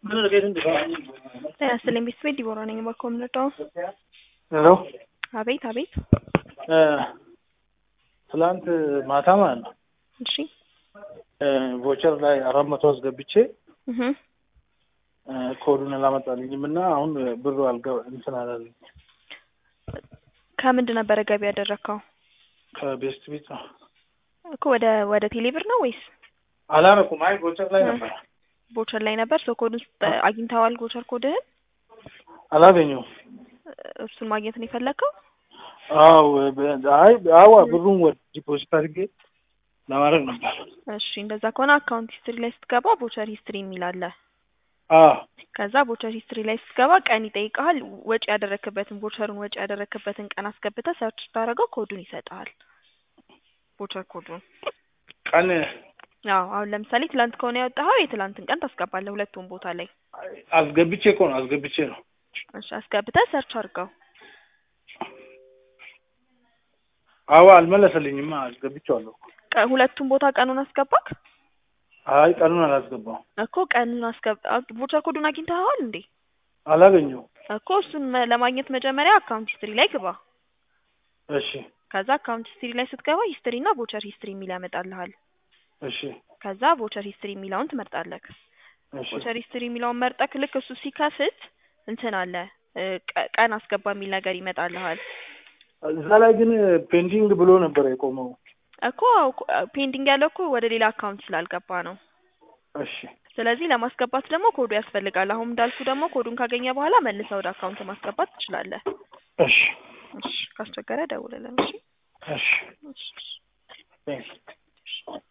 ጤና ይስጥልኝ ቤተሰቤ ዲቦራ ነኝ። እባክዎ የምንረዳው? ሄሎ አቤት አቤት። ትላንት ማታ ማለት ነው እሺ ቮቸር ላይ አራት መቶ አስገብቼ እህ ኮዱን አላመጣልኝም እና አሁን ብሩ አልገ እንትን አላለኝ ከምንድን ነበረ ገቢ ያደረግከው? ከቤስት ቤት ነው እኮ ወደ ወደ ቴሌብር ነው ወይስ አላረኩም። አይ ቮቸር ላይ ነበር ቦቸር ላይ ነበር? ሶ ኮዱን ስጠ- አግኝተዋል? ቦቸር ኮድህን አላገኘሁም። እሱን ማግኘት ነው የፈለግከው? አዎ በ- አይ አዋ ብሩን ወደ ዲፖዚት አድርጌ ለማድረግ ነበር። እሺ እንደዛ ከሆነ አካውንት ሂስትሪ ላይ ስትገባ ቦቸር ሂስትሪ የሚል አለ። አዎ ከዛ ቦቸር ሂስትሪ ላይ ስትገባ ቀን ይጠይቀሃል። ወጪ ያደረክበትን ቦቸሩን ወጪ ያደረክበትን ቀን አስገብተህ ሰርች ስታደርገው ኮዱን ይሰጥሃል። ቦቸር ኮዱን ቀን አዎ አሁን ለምሳሌ ትላንት ከሆነ ያወጣኸው የትላንትን ቀን ታስገባለህ ሁለቱም ቦታ ላይ። አስገብቼ እኮ ነው አስገብቼ ነው። እሺ አስገብተህ ሰርች አድርገው። አዎ አልመለሰልኝማ። አስገብቼዋለሁ። ቀ- ሁለቱም ቦታ ቀኑን አስገባክ አይ ቀኑን አላስገባው እኮ ቀኑን አስገብ አ- ቦቸር ኮዱን አግኝተኸዋል እንዴ? አላገኘሁም። እኮ እሱን መ- ለማግኘት መጀመሪያ አካውንት ሂስትሪ ላይ ግባ። እሺ ከዛ አካውንት ሂስትሪ ላይ ስትገባ ሂስትሪ እና ቦቸር ሂስትሪ የሚል ያመጣልሃል። እሺ ከዛ ቦቸር ሂስትሪ የሚለውን ትመርጣለህ። እሺ ቦቸር ሂስትሪ የሚለውን መርጠክ ልክ እሱ ሲከፍት እንትን አለ እ፣ ቀ- ቀን አስገባ የሚል ነገር ይመጣልሃል። እዛ ላይ ግን ፔንዲንግ ብሎ ነበር የቆመው። እኮ ፔንዲንግ ያለው እኮ ወደ ሌላ አካውንት ስላልገባ ነው። እሺ ስለዚህ ለማስገባት ደግሞ ኮዱ ያስፈልጋል። አሁን እንዳልኩ ደግሞ ኮዱን ካገኘ በኋላ መልሰህ ወደ አካውንት ማስገባት ትችላለህ። እሺ እሺ ካስቸገረ ደውልልን። እሺ እሺ እሺ። ቴንክስ